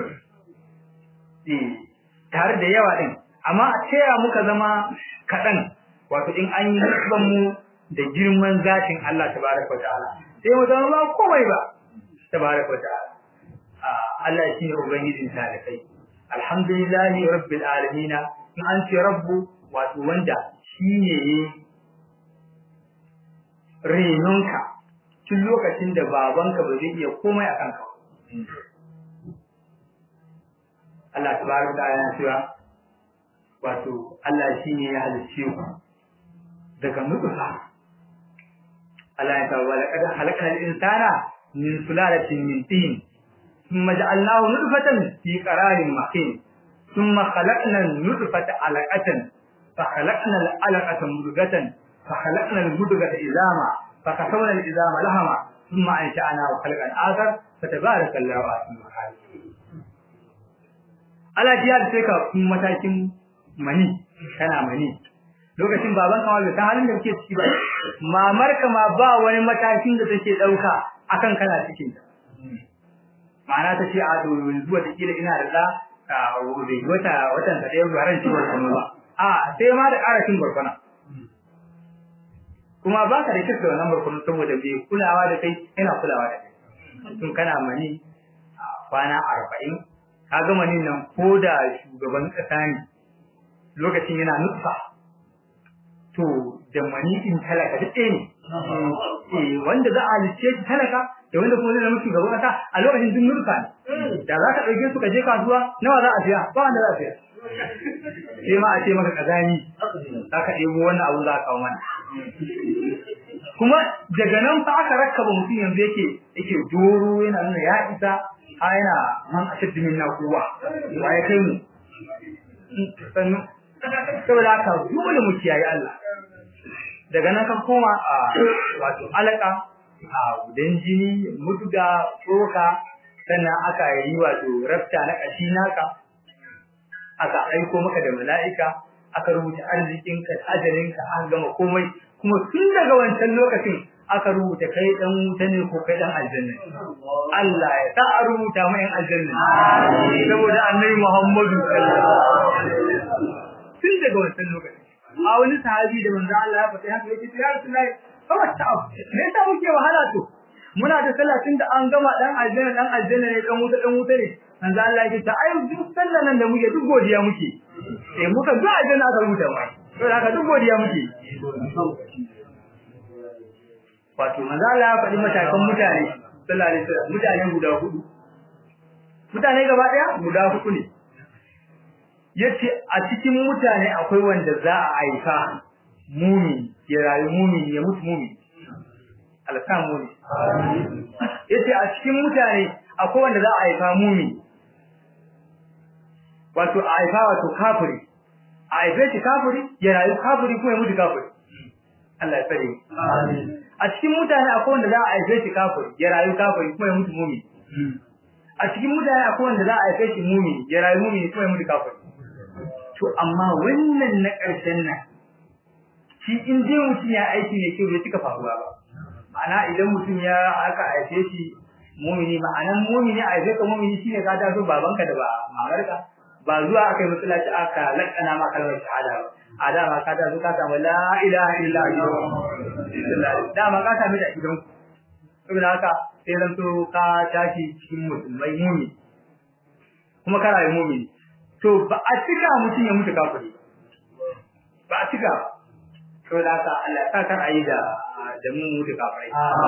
A: eh tare da yawa din amma a taya muka zama kaɗan wato in an yi mu da girman zatin Allah tabaraka wa ta'ala sai mu zama ba komai ba tabaraka wa ta'ala Allah shi ne ubangijin talibai alhamdulillahi rabbil alamin in an ce rabbu wato wanda shine renonka tun lokacin da babanka ba zai iya komai akan ka Allah tabaraka wa ta'ala cewa wato Allah shine ya halicce ku daga nutfa Allah ya tabbata laqad halakal insana min sulalatin min tin ثم جعلناه نطفة في قرار مكين ثم خلقنا النطفة علقة فخلقنا العلقة مضغة فخلقنا المضغة عظاما فكسونا العظام لحما ثم أنشأناه خلقا آخر فتبارك الله أحسن الخالقين Allah ya da ka matakin mani kana mani lokacin baban ka wanda ta halin da kake ciki ba mamar ka ma ba wani matakin da take dauka akan kana cikin ta ma'ana ta ce a to yanzu wata kila ina da da a wuri wata watan da ɗaya baran ci barkono ba a sai ma da ƙara cin barkona kuma ba ka da kisa wannan barkono saboda bai kulawa da kai yana kulawa da kai tun kana mani a kwana arba'in ka ga manin nan ko da shugaban ƙasa ne lokacin yana nutfa to da mani in talaka duk ɗaya ne wanda za a halice shi talaka da wanda kuma zai zama shugaban kasa a lokacin duk nurka ne da za ka ɗauke su ka je kasuwa nawa za a siya ba wanda za a siya sai ma a ce maka kazani za ka ɗebo wannan abu za ka kawo mana kuma daga nan fa aka rakkaba mutum yanzu yake yake doro yana nuna ya isa ha yana man a shaddimin na kowa wa ya kai mu sannan saboda haka dole mu kiyaye Allah daga nan kan koma a wato alaka a gudan jini mutuga tsoka sannan aka yi wato rafta na kashi naka aka aiko maka da mala'ika aka rubuta arzikinka da ajalinka an gama komai kuma tun daga wancan lokacin aka rubuta kai dan wuta ne ko kai dan aljanna Allah ya sa a rubuta mu yan aljanna saboda annabi Muhammadu sallallahu alaihi wasallam tun daga wancan lokacin a wani sahabi da manzo Allah ya faɗi haka yake ya Rasulullahi kawai ta me yasa muke wahala to muna da sallah tun da an gama dan aljanna dan aljanna ne dan wuta dan wuta ne manzo Allah yake ta ai duk sallah nan da muke duk godiya muke eh muka ga aljanna aka rubuta mai to haka duk godiya muke wato manzo Allah ya faɗi matakan mutane sallallahu alaihi wasallam mutane guda hudu mutane gaba daya guda hudu ne yace a cikin mutane akwai wanda za a aika mumi ya rayu mumi ya mutu mumi alkan mumi yace a cikin mutane akwai wanda za a aika mumi wato a aika wato kafiri a aife shi kafiri ya rayu kafiri kuma ya mutu kafiri Allah ya tsare a cikin mutane akwai wanda za a aife shi kafiri ya rayu kafiri kuma ya mutu mumi a cikin mutane akwai wanda za a aife shi mumi ya rayu mumi kuma ya mutu kafiri to amma wannan na ƙarshen nan shi in dai mutum ya aiki ne kyau bai cika faruwa ba ma'ana idan mutum ya aka aife shi mumini ma'anan mumini a aife ka mumini shine ka taso babanka da ba mamarka ba zuwa aka yi masallaci aka lakana ma kalmar shahada ba a dama ka taso ka samu la ilaha illa allah dama ka sami da idan saboda haka sai zan so ka tashi cikin musulmai mumini kuma kana yi mumini to ba a cika mutum ya mutu kafiri ba a cika to da haka Allah ya sa ayi da da mu mutu kafirai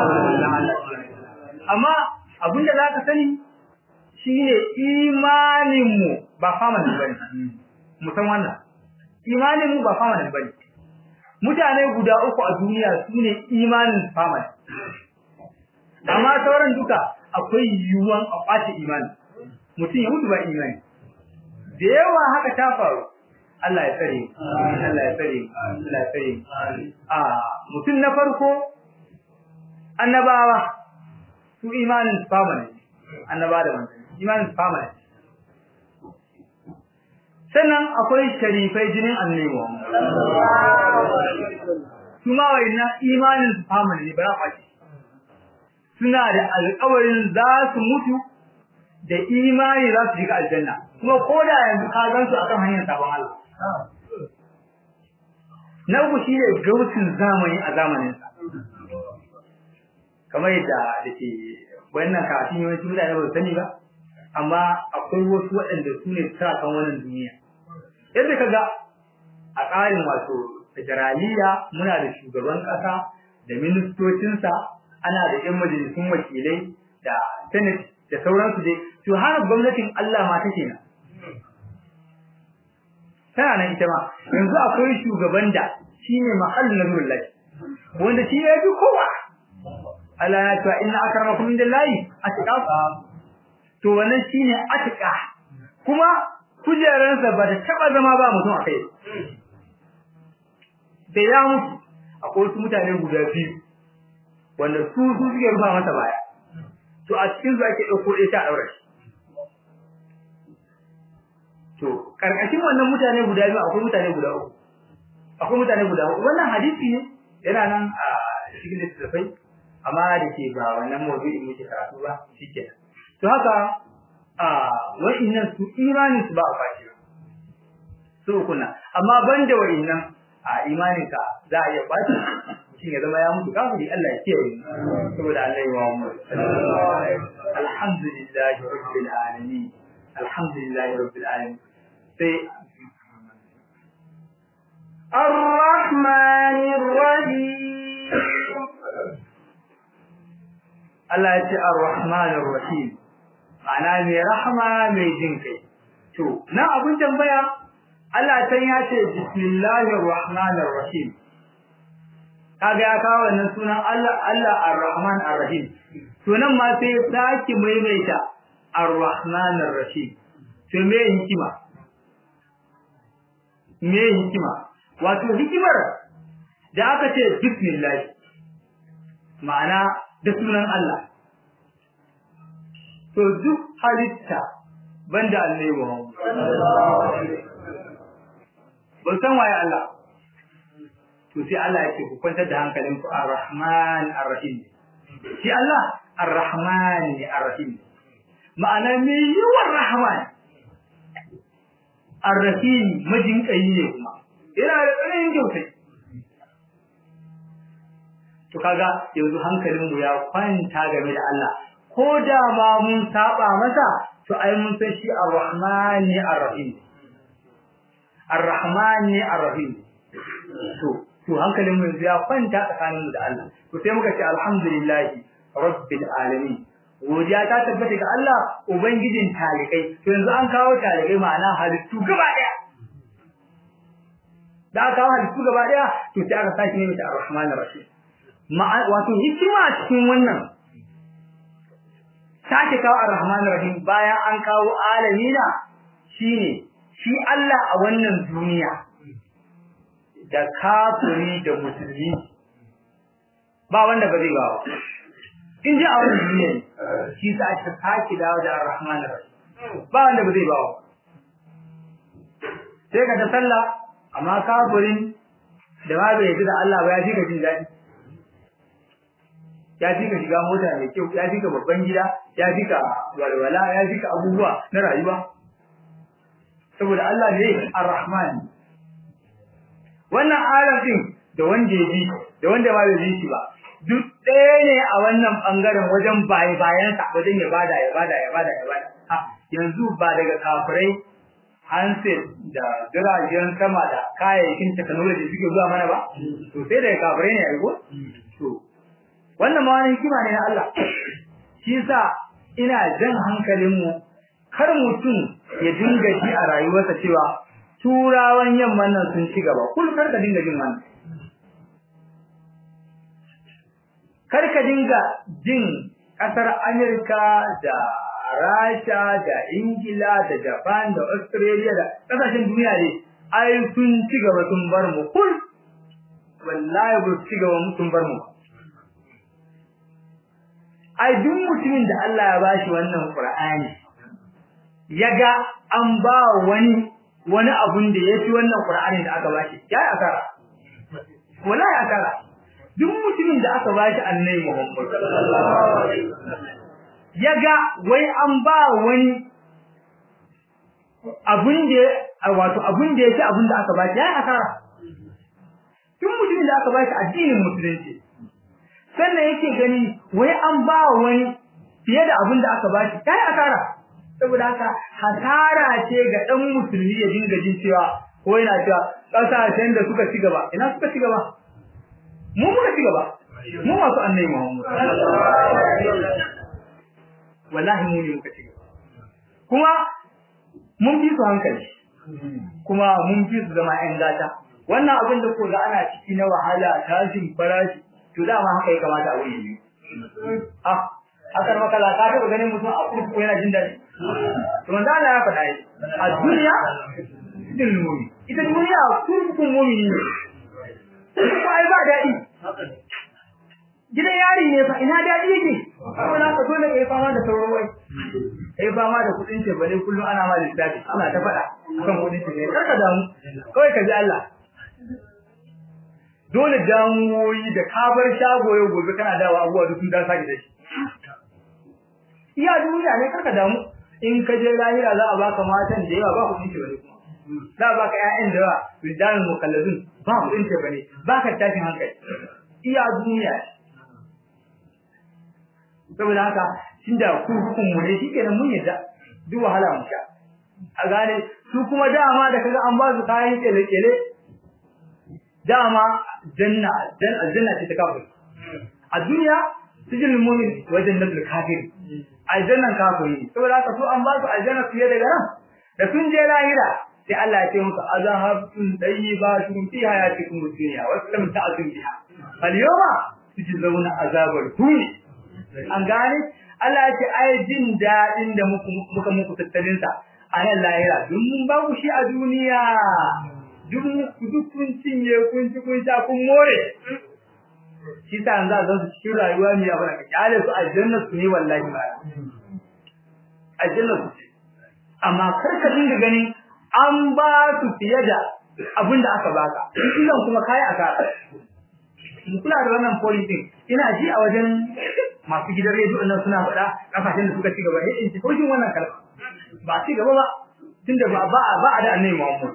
A: amma abinda za ka sani shine imanin mu ba fama da bane mu san wannan imanin mu ba fama da bane mutane guda uku a duniya sune imanin fama amma sauran duka akwai yiwuwan a kwace imani mutum ya mutu ba imani da yawa haka ta faru Allah ya tsare Allah ya tsare Allah ya tsare a mutum na farko annabawa su imanin permanent annaba da manzanni imanin permanent sannan akwai sharifai jinin annabi kuma wayannan imanin permanent ba za suna da alƙawarin za su mutu da imani za su shiga aljanna kuma ko da yanzu ka gan su akan hanyar sabon Allah na uku shi ne gautin zamani a zamanin sa kamar yadda da ke wannan kafin yawanci mutane ba su sani ba amma akwai wasu waɗanda su ne sa kan wannan duniya yadda ka ga a tsarin wato federaliya muna da shugaban ƙasa da ministocinsa ana da 'yan majalisun wakilai da senate da sauransu dai to har gwamnatin Allah ma take nan tana nan ita ma yanzu akwai shugaban da shine mahallin nazarullah wanda shi ya bi kowa Allah ya ce inna akramakum indallahi atqakum to wannan shine atqa kuma kujeransa ba ta taba zama ba mutum akai da ya mutu akwai wasu mutane guda biyu wanda su su suke rufa masa baya to a cikin su ake dauko ɗaya ta daura shi to karkashin wannan mutane guda biyu akwai mutane guda uku akwai mutane guda uku wannan hadisi ne yana nan a cikin littattafai amma da ke ba wannan mawdu'in muke karatu ba shikenan to haka a wa'innan su imani su ba a fashi su kuna amma banda wa'innan a imanin ka za a iya fashi shin ya zama ya mutu kafiri Allah ya kiyaye saboda Allah ya wa mu alhamdulillahi rabbil alamin alhamdulillahi rabbil alamin sai
B: الرحمن الرحيم
A: Allah ya ce ar-rahmanir rahim ma'ana mai rahama mai jin kai to na abun tambaya Allah tan ya ce bismillahir rahmanir rahim kaga ya kawo wannan sunan Allah Allah ar-rahman ar-rahim to nan ma sai ya saki maimaita ar-rahmanir rahim to me hikima me hikima wato hikimar da aka ce bismillah ma'ana da sunan Allah to duk halitta banda Allah Muhammad ban san waye Allah to sai Allah yake ku kwantar da hankalinku Ar-Rahman Ar-Rahim shi Allah Ar-Rahman Ar-Rahim ma'ana me yawan rahman Ar-Rahim majinkai ne kuma yana da tsananin kyautai to kaga yanzu hankalinmu ya kwanta game da Allah ko da ma mun saba masa to ai mun san shi Ar-Rahmani Ar-Rahim Ar-Rahmani Ar-Rahim to to hankalinmu yanzu ya kwanta tsakaninmu da Allah to sai muka ce alhamdulillah rabbil alamin godiya ta tabbata ga Allah ubangijin talikai to yanzu an kawo talikai ma'ana halittu gaba daya da aka kawo halittu gaba daya to sai aka sake mai Ar-Rahman Ar-Rahim wato hikima cikin wannan sake kawo Ar-Rahman Ar-Rahim bayan an kawo alamina shine shi Allah a wannan duniya da kafiri da musulmi ba wanda ba zai ba ba in ji a wannan duniya shi sa aka sake dawo da Ar-Rahman Ar-Rahim ba wanda ba zai ba ba sai ka ta sallah amma kafirin da ma bai yarda da Allah ba ya ji ka jin daɗi ya ji ka shiga mota mai kyau ya ji ka babban gida ya ji ka walwala ya ji ka abubuwa na rayuwa saboda Allah ne ar-Rahman wannan alam din da wanda ya ji da wanda ba bai ji shi ba duk ɗaya ne a wannan bangaren wajen baye bayan sa wajen ya bada ya bada ya bada ya bada ha yanzu ba daga kafirai handset da jiragen sama da kayayyakin technology suke zuwa mana ba to sai daga kafirai ne ai ko to wannan ma wani hikima ne na Allah shi yasa ina jan hankalin mu kar mutum ya dinga ji a rayuwarsa cewa turawan yamman nan sun ci gaba kul kar ka dinga jin wannan kar ka dinga jin kasar Amerika da Rasha da Ingila da Japan da Australia da kasashen duniya ne ai sun ci gaba sun bar mu kul wallahi ba su ci gaba sun bar mu ai duk mutumin da Allah ya bashi wannan Qur'ani yaga an ba wani wani abun da yafi wannan Qur'ani da aka bashi yayi asara wallahi asara duk mutumin da aka bashi Annabi Muhammad yaga wai an ba wani abun da wato abun da yake abun da aka bashi yayi asara duk mutumin da aka bashi addinin musulunci sannan yake gani wai an ba wani fiye da abin da aka bashi kai asara saboda haka hasara ce ga dan musulmi ya dinga jin cewa ko yana cewa kasashen da suka ci gaba ina suka ci gaba mu muka ci gaba mu masu annabi Muhammad wallahi mu ne muka ci gaba kuma mun fi su hankali kuma mun fi su zama ƴan gata wannan abin da ko ga ana ciki na wahala tashin farashi to dama haka ya kamata a wuri ah hakan makala ka taba ganin mutum a kurkuku yana jin daɗi to manzo Allah ya faɗa a duniya din mumi ita duniya kurkukun mumini ne ko ai ba daɗi gidan yari ne fa ina daɗi yake ko na ka dole kai fama da sauran wai kai fama da kuɗin ce bale kullum ana ma lissafi ana ta faɗa kan kuɗin ce ne karka damu kawai ka bi Allah dole damuwoyi da kabar shago yau gobe kana dawo abuwa duk sun dan sake da shi iya duniya ne karka damu in ka je lahira za a baka matan da yawa ba kuɗin ce bane kuma za a baka ƴaƴan da yawa wildanul mukalladun ba kuɗin ce bane ba ka tashin hankali iya duniya saboda haka tunda ku hukun mu ne shikenan mun yadda duk wahala mu sha a gane su kuma dama da kaga an ba su kayan kele-kele dama janna janna aljanna ce ta kafir a duniya sijil mu'min wa jannatul kafir aljannan kafiri saboda haka su an ba su aljanna fiye daga nan da sun je lahira sai Allah ya ce musu azahabtum tayyibatun fi hayatikum dunya wa istamta'tum biha fal yawma tujzauna azabal huni an gane Allah ya ce ai jin dadin da muku muka muku tattalin sa a nan lahira duk mun ba ku shi a duniya duk duk kun cinye kun ci kun sha kun more shi ta yanzu za su cikin rayuwa ne abin da kyale su aljanna su ne wallahi ba aljanna su ce amma kar ka dinga ganin an ba su fiye da abin da aka baka idan kuma kai aka kula da wannan policy ina ji a wajen masu gidan rediyo nan suna faɗa kasashen da suka ci gaba eh in ci koshin wannan kalma ba ci gaba ba tunda ba ba ba a da annabi Muhammad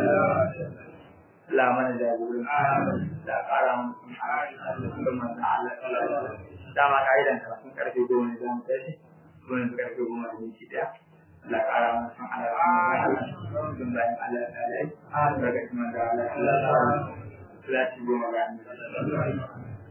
A: la mana da gurin da kara mu kuma ta'ala dama kaidan ka sun karfe goma ne zan tashi goma ne karfe goma ne ci daya la kara mu san Allah sun bayan Allah ta lai daga kuma da Allah la ci goma ga